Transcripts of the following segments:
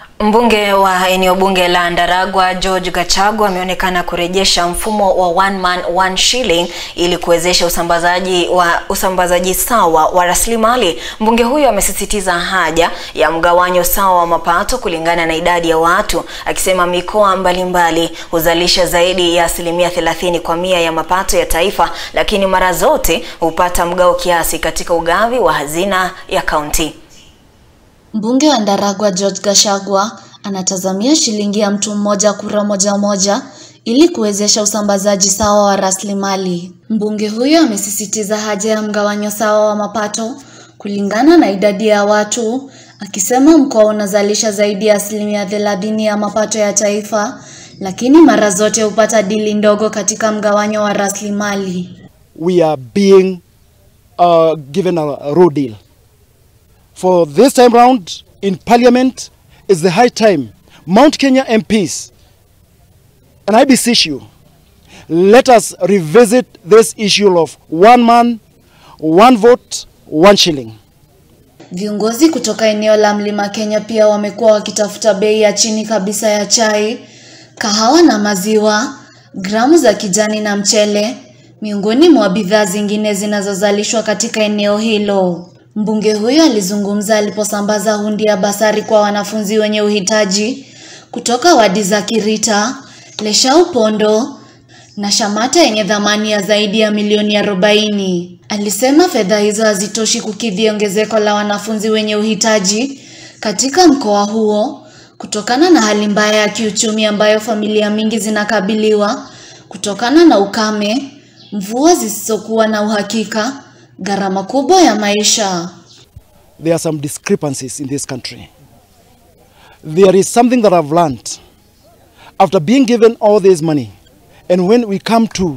Mbunge wa eneo bunge la Ndaragwa George Gachagua ameonekana kurejesha mfumo wa one man one shilling ili kuwezesha usambazaji wa usambazaji sawa wa rasilimali. Mbunge huyo amesisitiza haja ya mgawanyo sawa wa mapato kulingana na idadi ya watu, akisema mikoa mbalimbali huzalisha zaidi ya asilimia thelathini kwa mia ya mapato ya taifa, lakini mara zote hupata mgao kiasi katika ugavi wa hazina ya kaunti. Mbunge wa Ndaragwa George Gachagua anatazamia shilingi ya mtu mmoja kura moja moja ili kuwezesha usambazaji sawa wa rasilimali. Mbunge huyo amesisitiza haja ya mgawanyo sawa wa mapato kulingana na idadi ya watu, akisema mkoa unazalisha zaidi ya asilimia thelathini ya mapato ya taifa, lakini mara zote hupata dili ndogo katika mgawanyo wa rasilimali. we are being uh, given a raw deal. For this time round in Parliament, it's the high time. Mount Kenya MPs, and I beseech you, let us revisit this issue of one man, one vote, one shilling. Viongozi kutoka eneo la Mlima Kenya pia wamekuwa wakitafuta bei ya chini kabisa ya chai, kahawa na maziwa, gramu za kijani na mchele, miongoni mwa bidhaa zingine zinazozalishwa katika eneo hilo. Mbunge huyo alizungumza aliposambaza hundi ya basari kwa wanafunzi wenye uhitaji kutoka wadi za Kirita, Leshau Pondo na Shamata yenye thamani ya zaidi ya milioni arobaini. Alisema fedha hizo hazitoshi kukidhi ongezeko la wanafunzi wenye uhitaji katika mkoa huo kutokana na hali mbaya ya kiuchumi ambayo familia mingi zinakabiliwa kutokana na ukame, mvua zisizokuwa na uhakika, gharama kubwa ya maisha. There are some discrepancies in this country. There is something that I've learned after being given all this money, and when we come to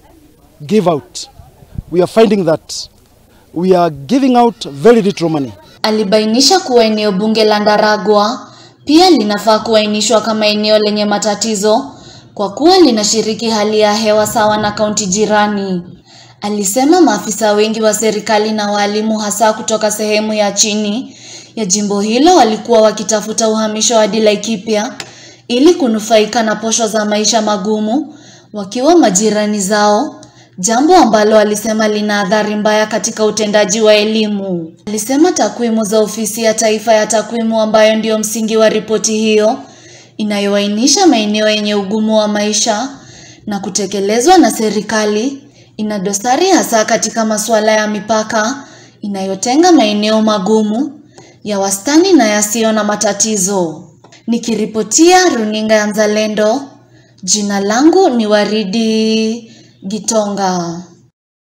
give out, we are finding that we are giving out very little money. Alibainisha kuwa eneo bunge la Ndaragwa pia linafaa kuainishwa kama eneo lenye matatizo kwa kuwa linashiriki hali ya hewa sawa na kaunti jirani. Alisema maafisa wengi wa serikali na walimu hasa kutoka sehemu ya chini ya jimbo hilo walikuwa wakitafuta uhamisho hadi Laikipia ili kunufaika na posho za maisha magumu wakiwa majirani zao, jambo ambalo alisema lina athari mbaya katika utendaji wa elimu. Alisema takwimu za ofisi ya taifa ya takwimu ambayo ndio msingi wa ripoti hiyo inayoainisha maeneo yenye ugumu wa maisha na kutekelezwa na serikali ina dosari hasa katika masuala ya mipaka inayotenga maeneo magumu ya wastani na yasiyo na matatizo. Nikiripotia runinga ya Mzalendo, jina langu ni Waridi Gitonga.